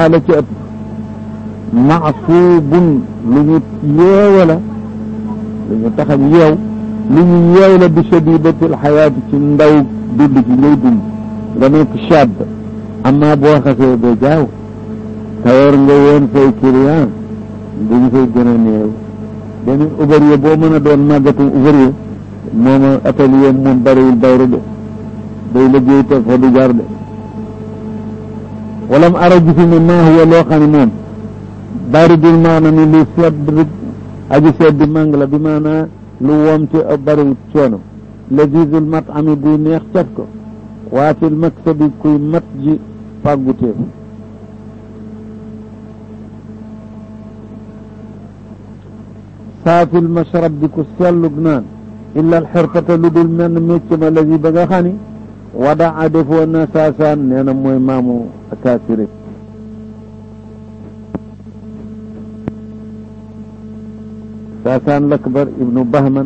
la ci ëpp maxsuubun lu ñu yeewa la lu ñu taxañ yeew lu ñu yeew la bi shadidatil xayaati ci ndaw dund ci ngay dund nga nekk shab amma boo xasee ba jaaw tawar nga woon say client duñu fay gën a néew beneen ouvrier boo mën a doon màggatum ouvrier mooma atelier moom bariwul dawru de day liggéey te fa du jar de walam ara gisi ne maa huwa loo xam ne moom baridul maana ni lu sedd aji sedd mang la bi maanaa lu woom ci bariwul coono lazizul mat ami buy neex caf ko waa fil maksabi kuy mat ji fàgguteef saafil mashrab bi ku sellug naan illa alxirfata lu dul menn mécc ma lazi ba nga xam ni wada a defoon na saasaan nee na mooy maamu akaasiri saasaan lakbar ibnu bahman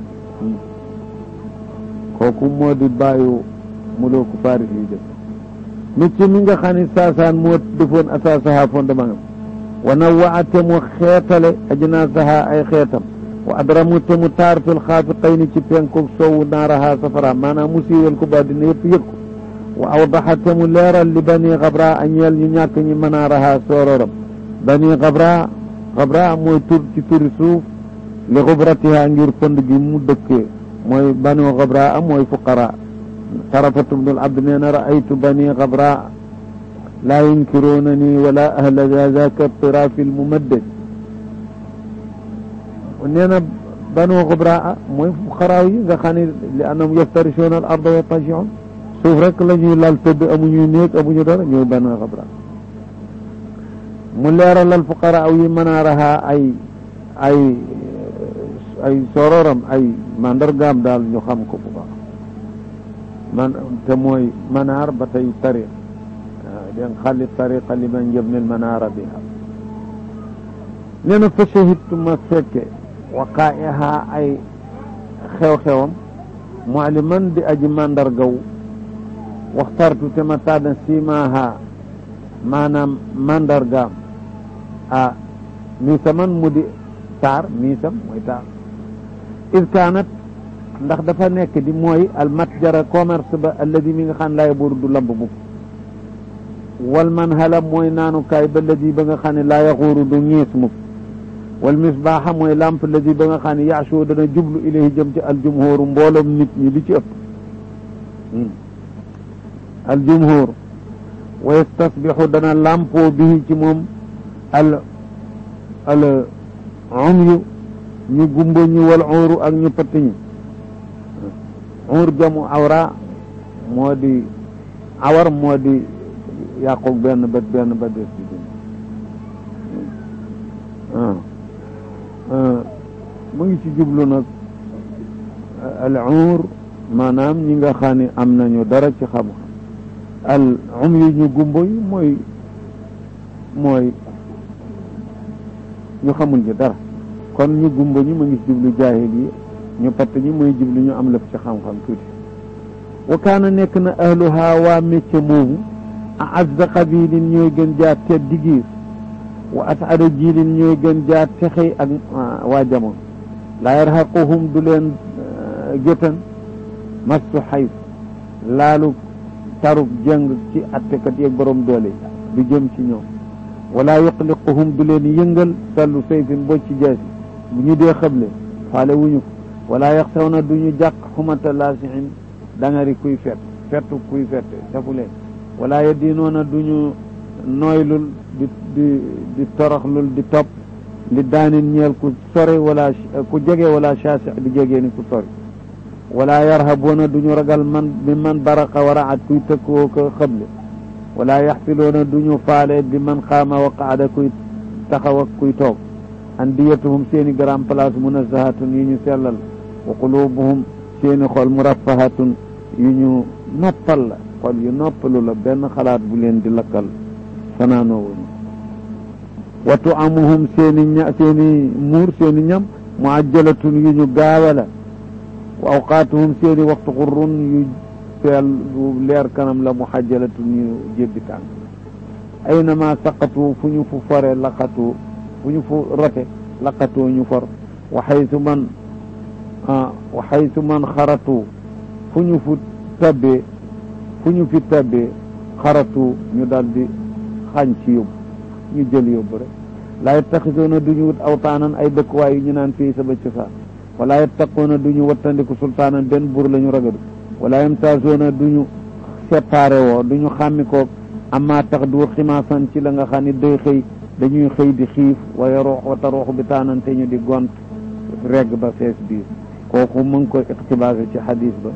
kooku moo di bàyyu mulooku Faris yi def mécc mi nga xam ni saasaan moo defoon asaasaha fondement am wa nawaa te mu xeetale ajnaasaha ay xeetam wa adramu te mu taar fil xaafiqayni ci penkoog soowu naaraha safara maanaam mu siiwal ko ba dina yëpp yëg ko wa awdaxa te mu leeral li bani xabra a ñeel ñu ñàkk ñi manaaraha soororam bani xabra xabra mooy tur ci turi suuf li xubratiha ngir fënd gi mu dëkkee mooy bani xabra mooy fuqara tarafatu bnul abd nee na raaytu bani xabra laa yunkiruunani wala ahla zaka tirafi lmumaddad nee na banu xubraa mooy xaraaw yi nga xam ne li annahum yaftarisuuna al arda wa tajiun suuf rek la ñuy lal tëdd amuñuy néeg amuñu dara ñooy banu xubraa mu leeralal fuqaraaw yi manaaraha ay ay ay sororam ay mandargaam daal ñu xam ko bu baax man te mooy manaar ba tey tariq den xalli tariqa liman yabni lmanaara biha nee na fa shahidtu ma fekke waqaa'iha ay xew-xewam mu'liman di aji mandargaw waxtartu te ma tànn simaaha maanaam mandargaam a miisaman mu di taar miisam mooy taar id kaanat ndax dafa nekk di mooy al matjara commerce ba alladi mi nga xam laa yabuuru du lamb mukk wal man hala mooy naanukaay ba alladi ba nga xam ne laa yaxuuru du ñiis mukk wal misbaaxa mooy lamp alladi ba nga xam ne yaashu dana jublu ilayhi jëm ci aljumhuru mbooloom nit ñi li ci ëpp aljumhur wa yastasbixu dana lampoo bihi ci moom al al umyu ñu gumba ñi wal uuru ak ñu pëtt ñi uur jamu awra moo di awar moo di yàqu benn bët benn bët des ci mu ngi ci jublu nag al uur maanaam ñi nga xam ne am nañu dara ci xam-xam al um yi ñu gumbo yi mooy mooy ñu xamul ñu dara kon ñu gumbo ñi mu ngi ci jublu jaahil yi ñu patt ñi mooy jublu ñu am lëf ci xam-xam tuuti wa kaana nekk na ahluha waa métier moomu a azza qabilin ñooy gën jaa teddi giir wa asada jiilin ñooy gën jaa texey ak waa jamono laa yarhaquhum du leen gétan mastu xayf laalu tarub jëng ci attekat yeeg borom doole du jëm ci ñoom wala yuqliquhum du leen yëngal sallu sayfin boo ci jaasi bu ñu dee xëble faale wuñu ko wala yaxsawna du ñu jàq xumata laasiin dangari kuy fet fettu kuy fette safu leen wala yadinoona du ñu nooylul di di di toroxlul di topp li daanin ñeel ku sore wala ku jege wala chaasi di jegee ni ku sori wala yarhabuuna du ñu ragal man bi man baraqa waraat kuy tëkkoo ko xëble wala yaxfiloona du ñu faale bi man xaama wa qaada kuy taxaw ak kuy toog andiyatuhum seeni grand place munazahatun yu ñu sellal wa qulubuhum seeni xol muraffahatun yu ñu noppal la xol yu noppalu la benn xalaat bu leen di lakkal fanaanoo wuñu wa tuamuhum seeni ña seeni muur seeni ñam muajjalatun yu ñu gaawe la wa awqaatuhum seeni waxtu xurrun yu feel yu leer kanam la muhajjalatun yu jébbi tànk aynama saqatu fu ñu fu fore laqatu fu ñu fu rote laqatu ñu for wa xaytu man wa xaytu man xaratu fu ñu fu tabbee fu ñu fi tabbee xaratu ñu daal di xañ ci yóbbu ñu jël yóbbu rek laa yettaxisoona du ñu wut awtaanan ay dëkkuwaay yu ñu naan fii sama cosaan wala yettaquuna du ñu wattandiku sultaanan benn buur la ñu ragadu wala yemtaasoona du ñu séparé woo du ñu xàmmi koog amma tax du ximaasan ci la nga xam ne day xëy dañuy xëy di xiif waya roox wa taroox bi taanan te ñu di gont regg ba fees biir kooku mu ngi koy iqtibaase ci xadis ba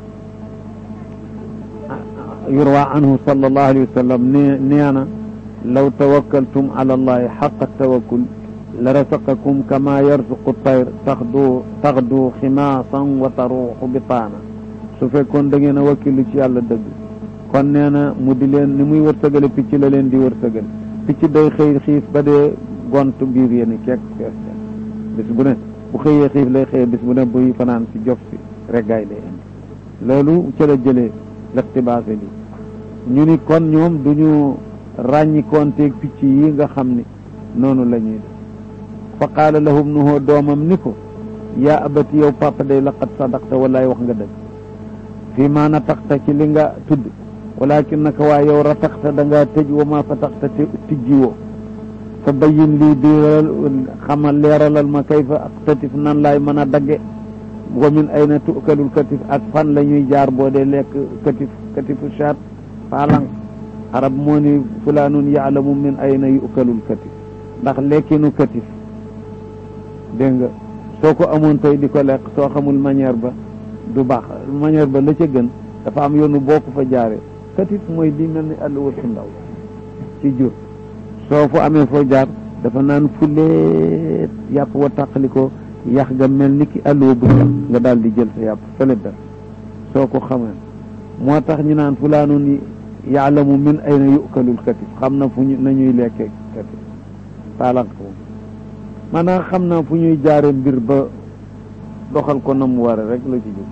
yurwa anhu sallallahu alayhi wa sallam ne nee na law tawakkaltum ala allahi xaqa tawakkul la rasaqakum kama yarzuqu tayr taxdu taxdu ximaasan wa taruuxu bi taana su fekkoon da ngeen a wakkilu ci yàlla dëgg kon nee na mu di leen ni muy wërsëgale picc la leen di wërsëgale picc day xëy xiif ba dee gont biir yéen kekk fees bis bu ne bu xëyee xiif lay xëyee bis bu ne buy fanaan si jof si reggaay lay indi loolu ci la jëlee lextibaase li ñu ni kon ñoom duñu ràññikonteeg picc yi nga xam ni noonu la ñuy def fa qaala lahum nuhoo doomam ni ko yaa abati yow papa day laqad sadaqta wallaay wax nga dëgg fii maa nataqta ci li nga tudd walakin naka waa yow rataqta da ngaa tëj wa maa fataqta te tijji woo fa bayin lii biiral xamal leeralal ma kayfa aqtatif nan laay mën a dagge wa min ayna tukalul katif ak fan la ñuy jaar boo dee lekk katif katifu shaat paalang arab moo ni fulaanun yaalamu min ayna yukalul katif ndax lekkinu katif dégg nga soo ko amoon tey di ko lekk soo xamul manière ba du baax manière ba la ca gën dafa am yoonu boo ko fa jaaree katif mooy di mel ni àll wër su ndaw ci jur soo fu amee foo jaar dafa naan fuleet yàpp wa tàqali ko yax ga mel ni ki àlluwa bu sax nga daal di jël sa yàpp fële dara soo ko xamee moo tax ñu naan fulaanun yaalamu min ayna yukalul katif xam na fu ñu nañuy lekkee katif paalank moom maanaam xam naa fu ñuy jaare mbir ba doxal ko na mu ware rek la ci jóg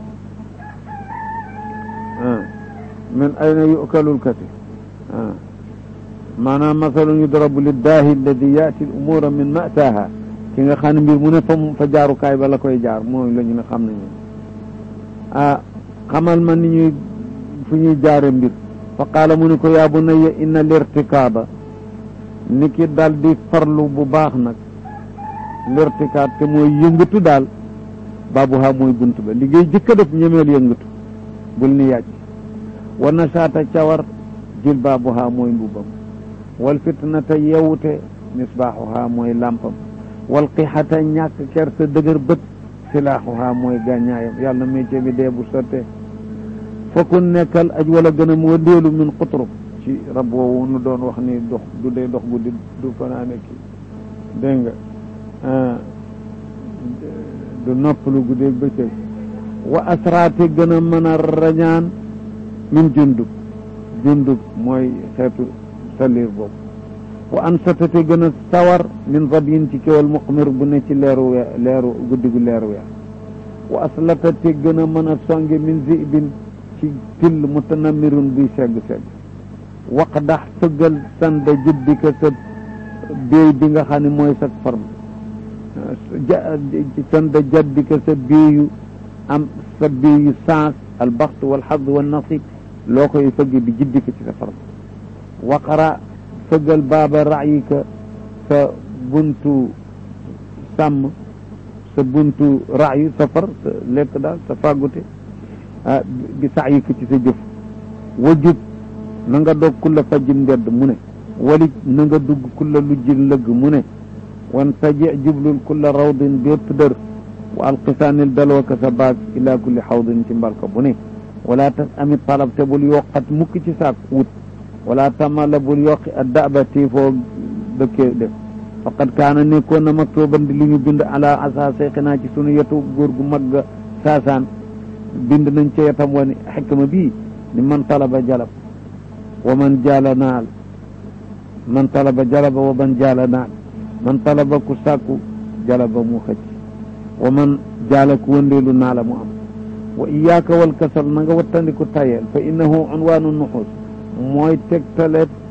min ayna yukalul katif maanaam masalun yudrabu liddaahi alladi yaati l umura min mataaha ki nga xam ne mbir mu ne fa fa jaarukaay ba la koy jaar mooy la ñu ne xam nañu ah xamal ma ni ñuy fu ñuy jaare mbir fa qaala mu ne ko yaa bunayya inna lirtikaaba ni ki daal di farlu bu baax nag lirtikaab te mooy yëngatu daal baabuha mooy bunt ba liggéey jëkka def ñemeel yëngatu bul ni yàcc wa nasaata cawar jil baabuha mooy mbubam wal fitnata yewute misbaaxuha mooy lampam wal qixata ñàkk kersa dëgër bët silaaxuha mooy gàññaayam yàlla métier bi dee bu sottee fokkun nekkal aj wala gën a moo déelu min xutrub ci rab woowu nu doon wax ni dox du dee dox guddi du fanaane kii dégg nga du noppalu guddeeg bëccëg wa asraate gën a mën a rañaan min jundub jundub mooy xeetu salir boobu wa an satate gën a sawar min rabyin ci kéwal muqmir bu ne ci leeru we leeru guddi gu leeru weer wa aslatate gën a mën a songe min zibin ci till mutanamirun buy segg-segg waqdax sëggal sanda juddika sa béy bi nga xam ne mooy sa forme sanda jaddika sa béeyu am sa béeyu sens albaxt walxad wannasib loo koy fëgg bi jiddika ci sa forme waqara fëggal baaba raayika sa buntu sàmm sa buntu raayu safar sa lekk daal sa fàggute ah bi saayika ci sa jëf wajub na nga dog kulla fajjin ndedd mu ne walij na nga dugg kulla lujjin lëgg mu ne wan taji jublul kulla rawdin bépp dër wa alqisaanil dalwaka sa baag ila kulli xawdin ci mbalka bu ne wala tas ami talab te bul yokkat mukk ci saak wut wala tamala bul yokki a daba tii foo dëkkee def faqad kaana nekkoon na maktuban di li ñu bind ala asa seyxinaa ci sunu yetu góor gu mag ga saasaan bind nañ ca yetam wani xikma bii ni man talaba jalab wa man jaala naal man talaba jalaba wa man jaala naal man talaba ku sàkku jalaba mu xëcc wa man jaala ku wëndeelu naala mu am wa iyaaka wal kasal na nga wattandiku tayeel fa innahu unwaanu nuxuus mooy tegtale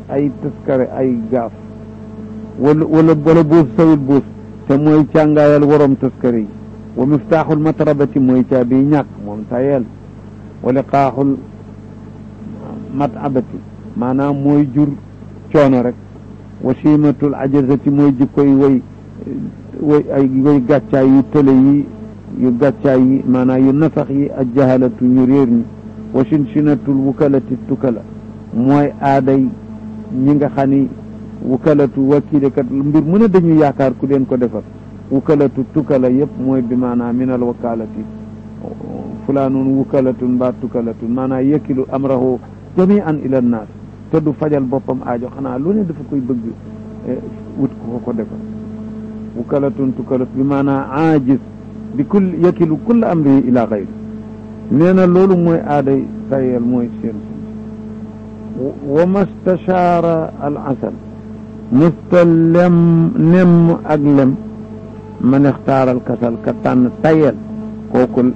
ay taskare ay gaaf wala wala wala buus sawil buus te mooy càngaayal waroom taskare yi wa miftaaxul matrabati mooy caabi ñàkk moom tayel wa liqaaxul matabati maanaam mooy jur coono rek wa siimatul ajazati mooy jikkoy way way ay way gàccaay yu tële yi yu gàccaay yi maanaam yu nasax yi ak jahalatu ñu réer ñi wa sinshinatul wukalati tukala mooy aaday ñi nga xam ni wukalatu wakiilekat mbir mu ne dañu yaakaar ku leen ko defar wukalatu tukala yëpp mooy bi maanaam minal wakalati fulaanun wukalatun mbaa tukalatun maanaam yëkkilu amrahu jamian ila nnaas te du fajal boppam aajo xanaa lu ne dafa koy bëgg wut ko ko defar wukalatun tukalat bi maanaam aajis bi kull yëkkilu kulla amrihi ila xayri nee na loolu mooy aaday tayel mooy seen wa mastachaara al asal musta lem nemm ak lem man ixtaaral kasal ka tànn tayel kooku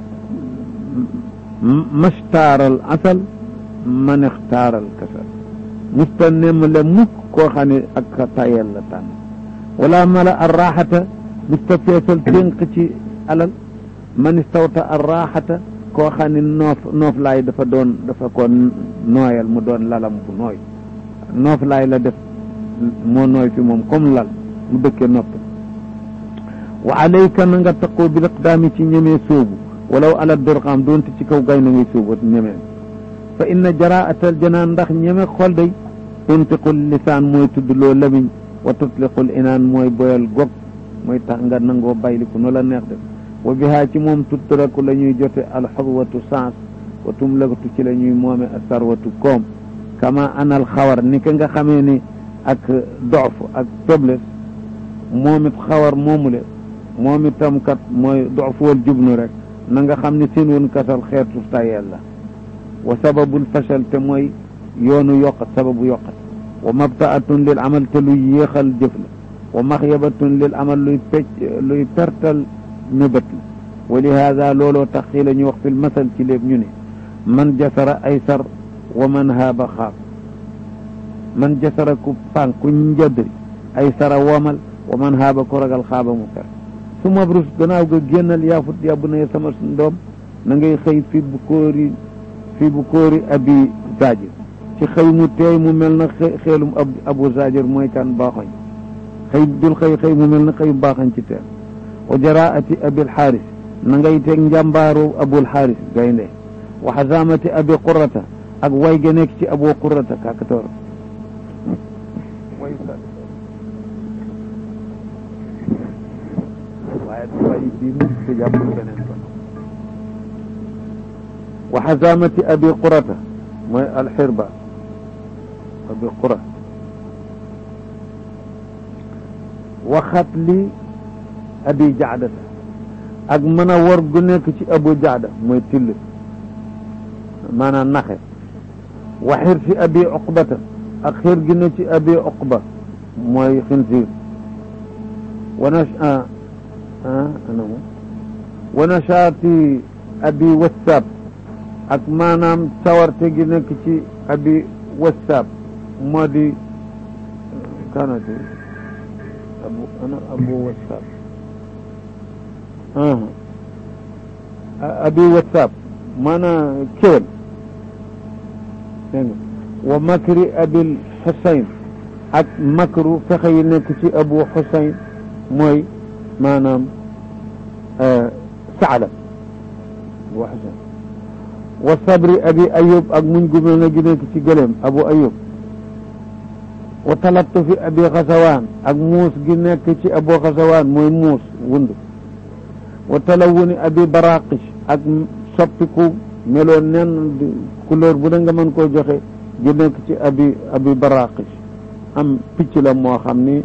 mastaaral asal man ixtaaral kasal musta nemm lem mukk koo xam ne ak ka tayel la tànn wala mala ar raxata musta feesal ténq ci alal man istawta ar raxata koo xam ne noof noof laay dafa doon dafa ko nooyal mu doon lalam bu nooy noof laay la def moo nooy fi moom comme lal mu dëkkee nopp wa alayka na nga taqoo bil iqdaami ci ñemee sóobu walaw ala dorxaam doonte ci kaw gay na ngay sóobu ñemee fa inna jaraatal janaan ndax ñeme xol day tuntiqul lisaan mooy tudd loo lamiñ wa tutliqul inaan mooy boyal gog mooy tax nga nangoo bayliku no la neex def wa bihaa ci moom tuttaraku la ñuy jote alxadwatu sens wa tumlakatu ci la ñuy moome asarwatu koom kama anal xawar ni ka nga xamee ni ak dof ak faiblesse moom it xawar moomule moom itam kat mooy dof wal jubnu rek na nga xam ne seen woon kasal xeetu tayel la wa sababul fachal te mooy yoonu yokkat sababu yokkat wa mabtaatun lil amal te luy yéexal jëf la wa maxyabatun lil amal luy pecc luy pertal nëbët la wa lihaada looloo tax xii la ñu wax fil masal ci léeb ñu ne man jasara ay sar wa man haaba xaab man jasara ku pànk ku njëddri ay sara womal wa man haaba ku ragal xaaba mu fer su mabrus gannaaw ga génnal yaafut yàbbu na sama ndoom na ngay xëy fi bu kóori fi bu kóori abi zajir ci xëy mu teey mu mel na xeelum abu zajir mooy kan baaxoñ xëy dul xëy xëy mu mel na xëy baaxañ ci teen wa jaraati abil xaaris na ngay teg njàmbaaru abul xaaris gaynde wa xasamati abi qurata ak way ga nekk ci abu qurata kakatoor waaye way bi mu ko jàppul beneen kon wa xasamati abi qurata mooy alxirba abi qura waxat li abi jaadata ak mën a war gu nekk ci abu jaada mooy till maanaam naxe wa xir si abi oqbata ak xir gi ne ci abi oqba mooy xinsiir wana anamu wa nashaati abi wasaab ak maanaam sawarte gi nekk ci abi wasaab moo di kanati abu ana abu wasaab abi wasaab maanaam kéwal dégg nga wa makri abil xusayn ak makru fexe yi nekk ci abu xusayn mooy maanaam saala abu xusayn wa sabri abi ayub ak muñ gu mel na gi nekk ci gëléem abu ayub wa talattufi abi xasawaan ak muus gi nekk ci abu xasawaan mooy muus wund wa talawuni abi baraqish ak soppiku meloon nen couleur bu da nga mën koo joxe gi nekk ci abi abi baraqish am picc la moo xam ni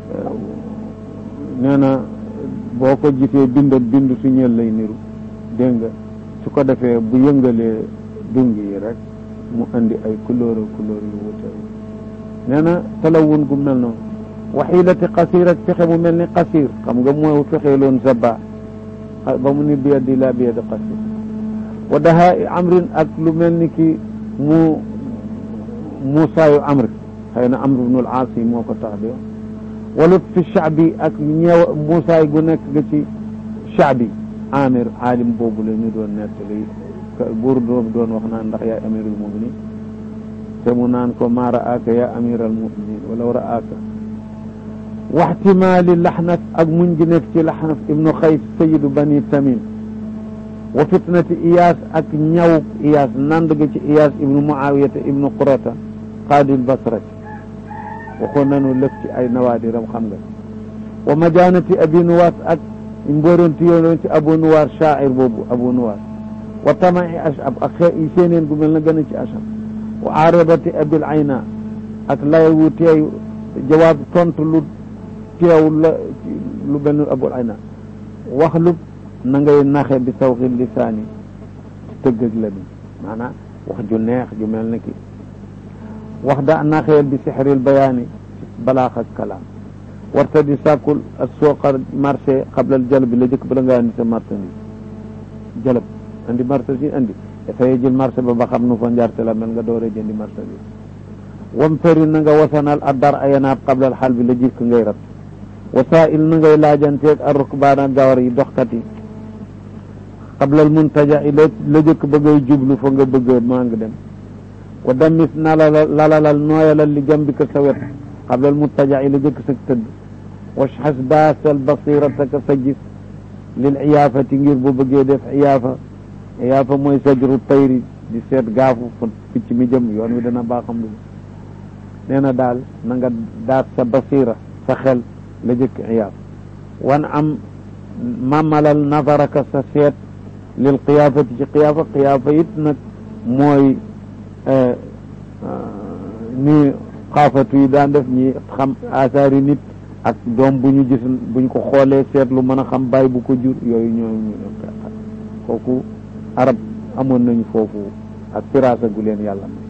nee na boo ko gisee bind bind su ñeel lay niru dégg nga su ko defee bu yëngalee dung yi rek mu andi ay couleur couleur yu wute nee na talawun gu mel noonu waxiilati qasir ak fexe mu mel ni qasir xam nga moo fexee loon zaba ba mu ni biyadi la biyadi qasir wa dahaa amrin ak lu mel ni ki mu muusaayu amri xëy na amru bnul aas yi moo ko tax di wax walut fi shaabi ak ñeew muusaay gu nekk ga ci shaabi amir aalim boobu la ñu doon nettali buur doom doon wax naan ndax yaay amirul muminin te mu naan ko maa raaka yaa amiral muminin walaw raaka waxtimaali laxnaf ak muñ gi nekk ci laxnaf ibnu xays sayidu bani tamim wa fitnati iyaas ak ñaw iyaas nand ga ci iyaas ibnu muawiyata ibnu qurata qaadil basrati waxoon nañu lëf ci ay nawaadiram xam nga wa majanati abi nuwaas ak mbóoranti yoon ci abu nuwaar shaair boobu abu nuwaar wa tamai ashab ak xe séeneen gu mel na gën a ci ashab wa aarabati abil ayna ak lay wu teew jawaab tontu lu teew la lu benn abul ayna wax lu na ngay naxe bi sawxi lisaani tëgg ak la mi maanaam wax ju neex ju mel na ki wax da naxeel bi sixril bayaani balaax ak kalaam warta di sàkkul ak sooqar marché xablal jalb la jëkk bala nga andi sa marchandise jalab andi marchandise andi dafay jël marché ba ba xam nu fa njarte la mel nga doore jëndi marchandise wam feri na nga wasanal addar ayanaab xablal xal bi la jikk ngay rat wasail na ngay laajanteeg ar rukbaana gawar yi doxkat yi xablal muntaja i la la jëkk ba ngay jublu fa nga bëgg maa ngi dem wa damis nalalal lalalal nooyalal li jambika sa wet xablal muntaja i la jëkk sa tëdd washxas baasal basirataka sa gis lil iyaafati ngir bu bëggee def iyaafa iyaafa mooy sajru tayri di seet gaafu fa picc mi jëm yoon wi dana baaxam lu nee na daal na nga daat sa basira sa xel la jëkk iyaaf wan am mamalal nafaraka sa seet lil qiyaafati ci qiyaafa qiyaafa it nag mooy ni xaafatu yi daan def ñi xam asaari nit ak doom bu ñu gis buñ ko xoolee seetlu mën a xam bàyyi bu ko jur yooyu ñooñu kooku arab amoon nañu foofu ak firaasa gu leen yàlla may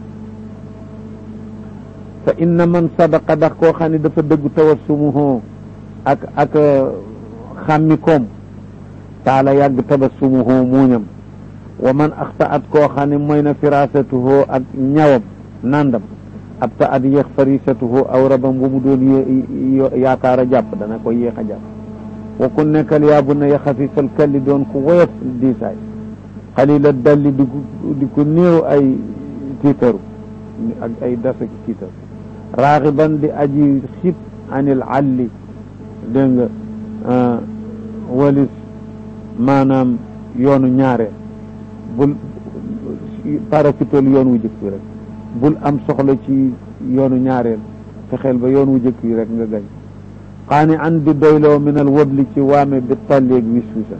fa inna man sadaqa ndax koo xam ne dafa dëggu tawassumuhu ak ak xàmmi koom taala yàgg tabassumuhu muuñam wa man axtaat koo xam ne mooy na firasatuhu ak ñawam nandam ab ta at yéex farisatuhu aw rabam bu mu doon yaakaar a jàpp dana ko yéex a jàpp wa ku nekkal yaa bu na ya xafifal kalli doon ku woyof diisaay xalila dalli di di ko néew ay tiitaru ak ay dasa ki tiitaru raaxiban di aji xib anil alli dégg nga walis maanaam yoonu ñaareel bul parafitool yoon wu jëkk wi rek bul am soxla ci yoonu ñaareel fexeel ba yoon wu jëkk wi rek nga gañ xaani an di doyloo min al wabli ci waame bi talleeg wis wisa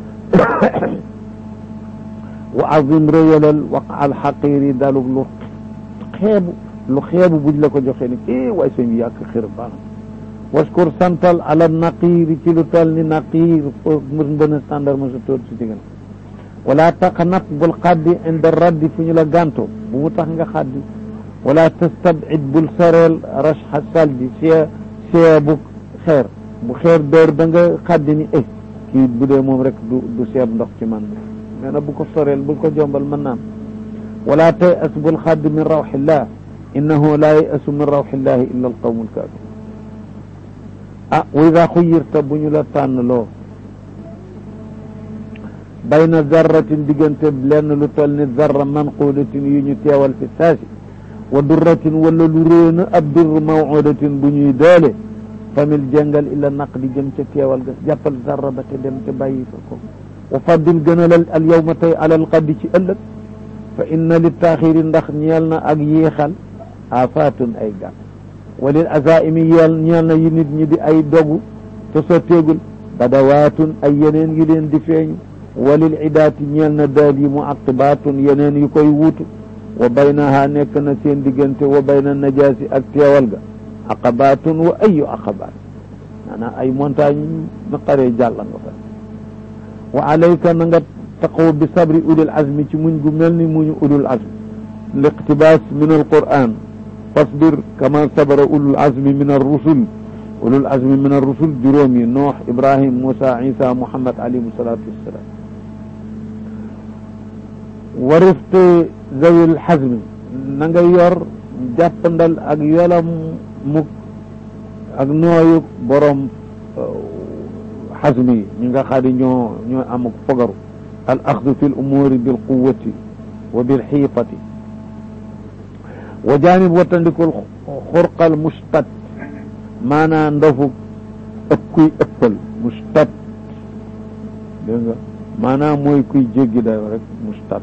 wa azim rëyalal waqa al xaqiiri dalug lu xeebu lu xeebu buñ la ko joxee ni eh waay sëñ bi yàq xir baax waskur santal ala naqiiri ci lu toll ni naqiir fo mës mbën a standard ma sa tóor si digal wala taqnat bul xaddi inda raddi fu ñu la gànto bu mu tax nga xaddi wala tastabid bul soreel rashxa saldi see see bu xeer bu xeer door da nga xaddi ni eh kii bu dee moom rek du du seeb ndox ci man nee na bu ko soreel bul ko jombal mën naam wala tay as bul xaddi min rawxillah innahu laa yasu min rawxillahi illa alqawmu alkafir ah wa ida xuyirta bu ñu la tànn loo bayna zarratin diggante lenn lu toll ni zarra manquudatin yu ñu teewal fi saasi wa durratin wala lu réena ab durr mawudatin bu ñuy doole famil jàngal illa naq di jëm ca teewal ga jàppal zarra ba te dem te bàyyi fa ko wa faddil gënalal al yawma tey alal qaddi ci ëllëg fa inna li taaxiri ndax ñeel na ak yéexal afaatun ay gàtt walil azaimi yeel ñeel na yi nit ñi di ay dogu te sotteegul badawaatun ay yeneen yu leen di feeñu walil idaati ñeel na daal yi mu aqibaatun yeneen yu koy wuutu wa baynaha nekk na seen diggante wa bayna najaasi ak teewal ga aqabaatun wa ayu aqabaat maanaam ay montagne na qaree jàlla nga fa wa alayka na nga taqaw bi sabri ulil azmi ci muñ gu mel ni muñu ulul azmi liqtibaas min alquran fasbir kama sabara ulul azmi min arrusul ulul azmi min arrusul juróom yi noox ibrahim moussa isa muhammad alayhim salatu wassalam wa rifqi zawil xazmi na nga yor jàppandal ak yolam muk ak nooyu borom xasmi yi ñi nga xam ne ñoo ñoo am fogaru al axdu fi l umuuri bil quwati wa bil xiifati wa jaanib wattandikul xurqal mustat maanaa ndofu ëpp kuy ëppal mustat dégg nga maanaam mooy kuy jéggi dayo rek mustat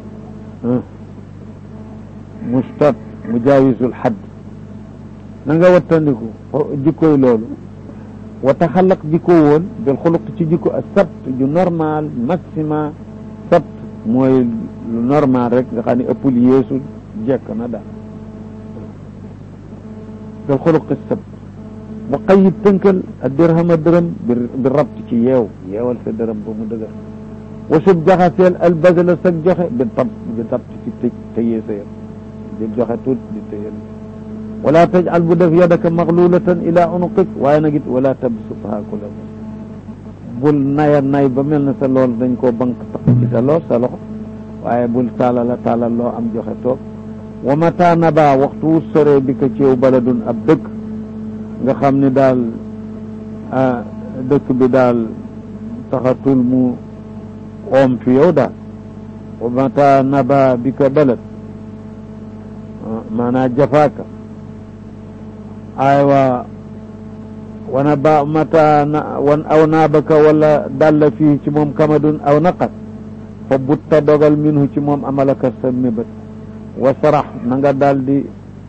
mustat mujaawisul xadd na nga wattandiku jikkoy loolu wa taxalaq jikko woon bil xuluq ci jikko a sabt ju normal maxima sabt mooy lu normal rek nga xam ne ëppul yeesul jekk na daal bil xuluq sabt wa qayib tënkal a dirhama dërëm bi rabt ci yeew yeewal sa dërëm ba mu dëgër wa sub jaxaseel al badala sag joxe bi tab bi tab ci tëj tëyee sa yëf di joxe tuut di tëyee wala tajal bu def yadaka maxlulatan ila unuqik waaye nag it wala tabsutha kula bul naya nay ba mel na sa lool dañ koo bank tax ci sa lool sa loxo waaye bul taalala taalal loo am joxe toog wa mata naba waxtu wu sore bi ko ceew baladun ab dëkk nga xam ne daal dëkk bi daal taxatul mu oom fi yow daal wa mata naba bi ka balad maanaa jafaaka aywa wana ba mata na wan aw naabaka wala dalla fii ci moom kamadun aw naqat fa butta dogal minhu ci moom amalaka sa mébat wa sarax na nga daal di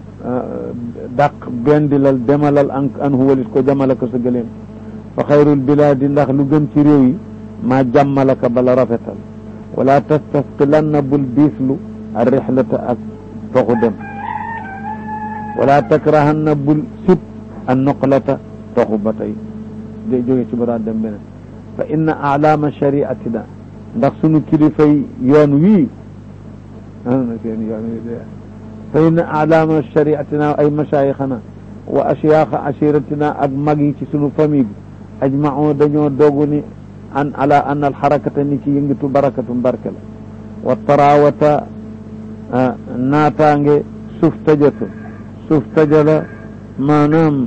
dàq bendilal demalal an an huwalit ko jamalaka sa gëléem fa xayrul bilaadi ndax lu gën ci réew yi maa jàmmalaka bala rafetal wala tastasqilanna bul biislu a rixlata ak toxu dem wala takrahanna bul sib an noqlata toxu ba tey de jóge ci bara dem beneen fa inna alaama shariatina ndax sunu kilifay yoon wii na seen yoon wi de fa inna alaama shariatina ay masayixana wa ashyaaxa ashiratina ak mag yi ci sunu famille bi ajmao dañoo dogu ni an ala an alxarakata ni ki yëngatu barakatu barke la wa tarawata naataange suuf tajatu suuf tajala maanaam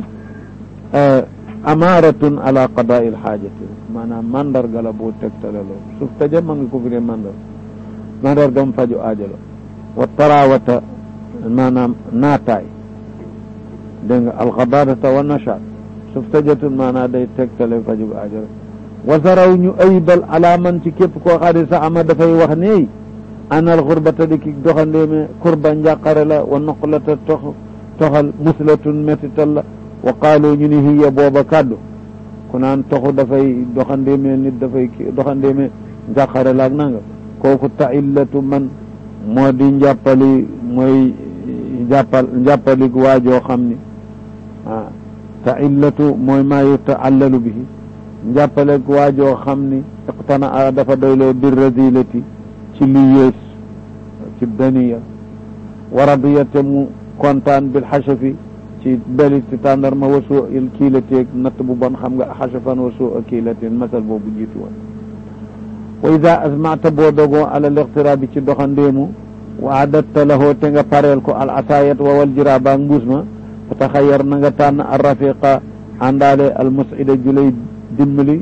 amaaratun ala qadaai alxaajati maanaam mandarga la boo tegtale loolu suuf taja ma nga ko firee mandar mandargam faju aajalo wa tarawata maanaam naataay dégg nga alxadaadata wa nashaat suuf tajatun maanaam day tegtale faju aajalo wasaraw ñu ayibal ala man ci képp koo xam ne sax ama dafay wax ne anal xurbata di ki doxandeeme kurba njàqare la wa noqlata tox toxal muslatun métital la wa qaalu ñu ni hiya booba kàddu ku naan toxu dafay doxandeeme nit dafay doxandeeme njàqare la ak nanga kooku taillatu man moo di njàppali mooy njàppal njàppali waajoo xam ni ah taillatu mooy maa yutaallalu bihi njàppale waajoo xam ni iqtana a dafa doyloo bir razilati ci li yées ci daniya wa radiyate mu kontaan bil xasafi ci belit ci tàndarma wa suu il kiilateeg natt bu bon xam nga xasafan wa suu kiilateen masal boobu jiitu woon wa ida asmata boo dogoo ala liqtiraabi ci doxandeemu wa adatta lahoo te nga pareel ko al atayat wa wal jirabaak mbuus ma fa taxayar na nga tànn al rafiqa àndaale al musida julay dimbali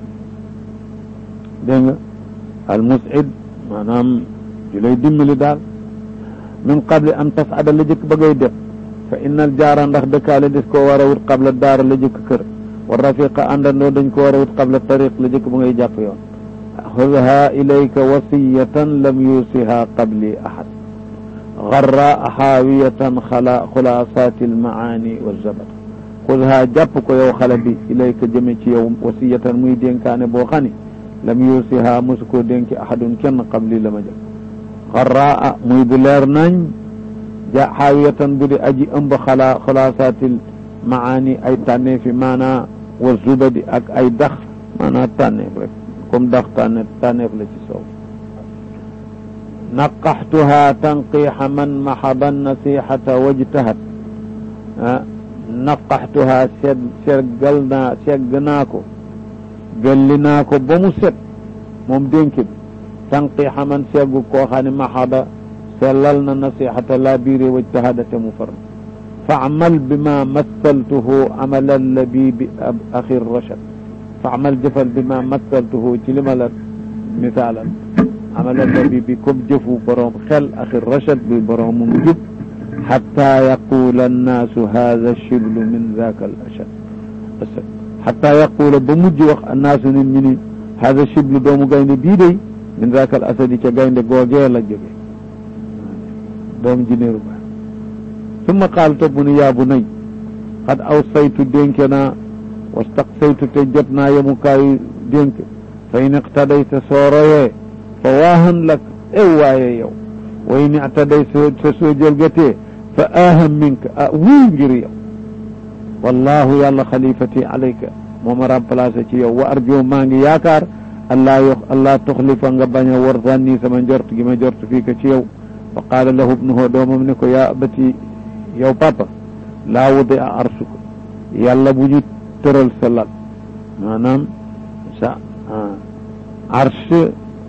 dégg nga al musid maanaam ju lay dimbali daal min qabli an tasada la jëkk ba ngay def fa innal jaara ndax dëkkaale des koo war a wut qabla daara la jëkk kër wa rafiqa àndandoo dañ ko war a wut qabla tariq la jëkk ba ngay jàpp yoon xudha ilayka wasiyatan lam yusiha qabli ahad garra xaawiyatan xala xulaasati almaani wa zabat xudha jàpp ko yow xale bi ilayka jëme ci yow wasiyatan muy dénkaane boo xam ni lam yusiha mosu koo dénki ahadun kenn qabli la ma jël xarraa muy bu leer nañ ja xaawiyatan bu di aji ëmb xalaa xulaasaatil maani ay tànneefi maanaa wa zubadi ak ay dax maanaa tànneef rek comme dax tànneef tànneef la ci soow naqaxtuha tanqiixa man maxada nasixata wajtahat naqaxtuha seg seggal naa segg naa ko gelli naa ko ba mu set moom dénk bi tanqiixa man seggu koo xam ne maxada sellal na nasixata laa biire wajtahada te mu far faamal bima massaltuhu amala labibi axi rachad faamal jëfal bima massaltuhu ci li ma la misaalal amala labibi comme jëfu boroom xel axi rachad bi boroomum jub xata yaqula annaasu hada shiblu min zaka al ashad xata yaqula ba mujj wax annaasu nit ñi ni hada shiblu doomu gaynde bii day min zaka al asadi ca gaynde googee la jóge doom jinéeru ba summa qaal topp mu ni yaa bu nay xad aw saytu dénke naa wastaqsaytu te jot naa yemukaayu dénk fa in iqtadayta soo royee fa waahan lak ew waaye yow wa in ictaday sa soo jëlgatee fa aaham minka ah wuy ngir yow wallahu yàlla xalifati alayka moo ma remplacé ci yow wa arjo maa ngi yaakaar allaa yo allaa tuxlifa nga bañ a war zanni sama njort gi ma njort fii ka ci yow fa qaala lahu ibnuhu doomam ne ko yaa abati yow papa laa wudi a arsuka yàlla bu ñu tëral sa lal maanaam sa arsh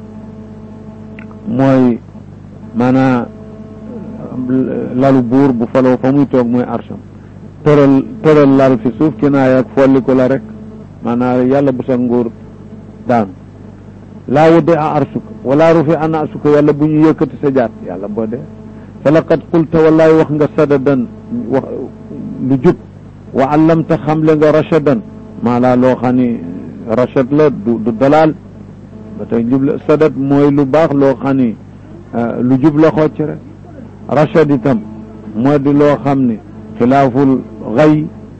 mooy maanaam lalu buur bu faloo fa muy toog mooy arsham tëral tëral lal fi suuf kinaaya ak folli ko la rek maanaam yàlla bu sa nguur daanu laa wudi a arsuka wala rufi an arsuka yàlla bu ñu yëkkati sa jaat yàlla boo dee fa laqad qulta wallaay wax nga sadadan wax lu jub wa allamta xamle nga rachadan maanaa loo xam ni rachad la du du dalaal ba tey jub la sadat mooy lu baax loo xam ni lu jub la xocc rek rachad itam moo di loo xam ni xilaaful xay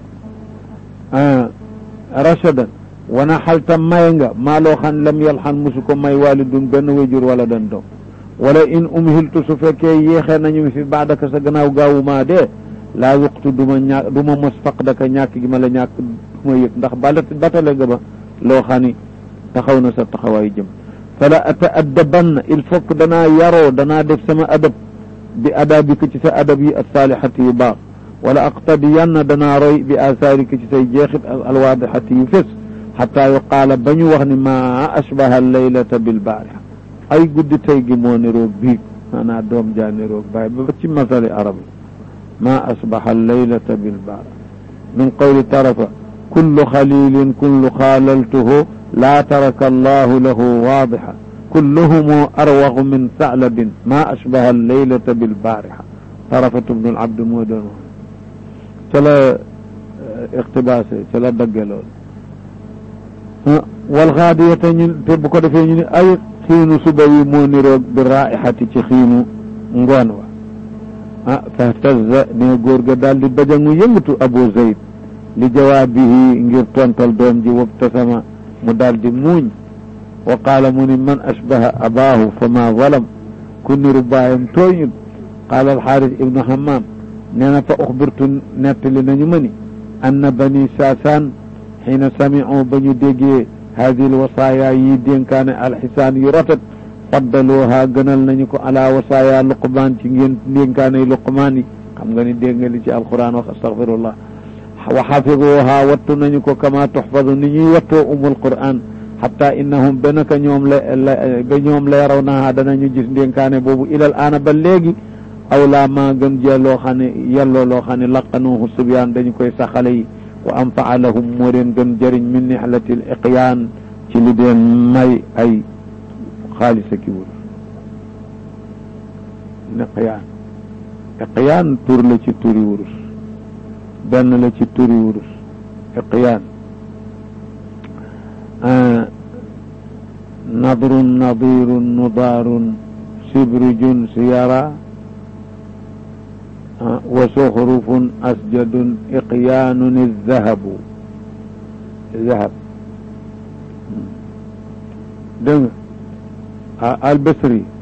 rachadan wana xalta may nga maa loo xam ne lam yalxan musu ko may walidun benn wéjur wala dan doom wala in umhiltu su fekkee yéexee nañu fi baadaka sa gannaaw gaawu maa dee laa yuqtu du ma ñàkk du ma mos faq daka ñàkk gi ma la ñàkk du ma yëg ndax balat batale nga ba loo xam ni taxaw na sa taxawaay jëm fala ataaddabanna il faut que danaa yaroo danaa def sama adab bi adabika ci sa adab yi alsaalihati yu baax wala aqtadiyanna danaa roy bi asaarika ci say jeexit alwaadixati yu fés xataa yuqaala ba ñu wax ni ma ashbaha allaylata bilbaariha ay guddi tey gi moo niroog biig maanaa doom jaa niroog baay ba ci masali arab ma asbaxa allaylata bilbaariha min qawli tarafa kullu xalilin kullu xaalaltuhu laa taraka allahu lahu waadixa kulluhumu arwaxu min saclabin ma ashbaha allaylata bilbaariha tarafatu bnu alabd moo doon wax ca la iqtibaase ca la dagge lool walxaadiyata ñu te bu ko defee ñu ne ay xiinu suba yi moo niroog bi raixati ci xiinu ngoon wa ah fahtaza ne góor ga daal di bajangu yëngatu abu zayd li jawaabihi ngir tontal doom ji wabtasama mu daal di muuñ wa qaala mu ni man ashbaha abaahu fa ma zalam ku niru baayam tooñut qaala alxaaris ibnu hammam nee na fa uxbirtu nettali nañu ma ni anna bani saasaan xiina samicu ba ñu déggee hadihi alwasaaya yi dénkaane alxisaan yu rafet faddalooha gënal nañu ko ala wasaaya luqmaan ci ngeen dénkaane luqmaan yi xam nga ni dégg nga li ci alquran wax astaghfirullah wa xafidooha wattu nañu ko kama tuxfadu ni ñuy wattoo umul quran xatta innahum ba naka ñoom la ba ñoom la yaraw naha danañu gis dénkaane boobu ilal aana ba léegi aw laa maa gën jee loo xam ne yelloo loo xam ne laqanuhu subyaan dañu koy saxale yi wa anfaa lahum moo leen gën jëriñ min nixlatil iqyaan ci li deen may ay xaalis ki wurus iqyaan iqyaan tur la ci turi wurus benn la ci turi wurus iqyaan nadrun nadirun nudaarun sibrijun siyara wa suxrufun asjadun iqyaanun zahabu zahab dégg nga albasri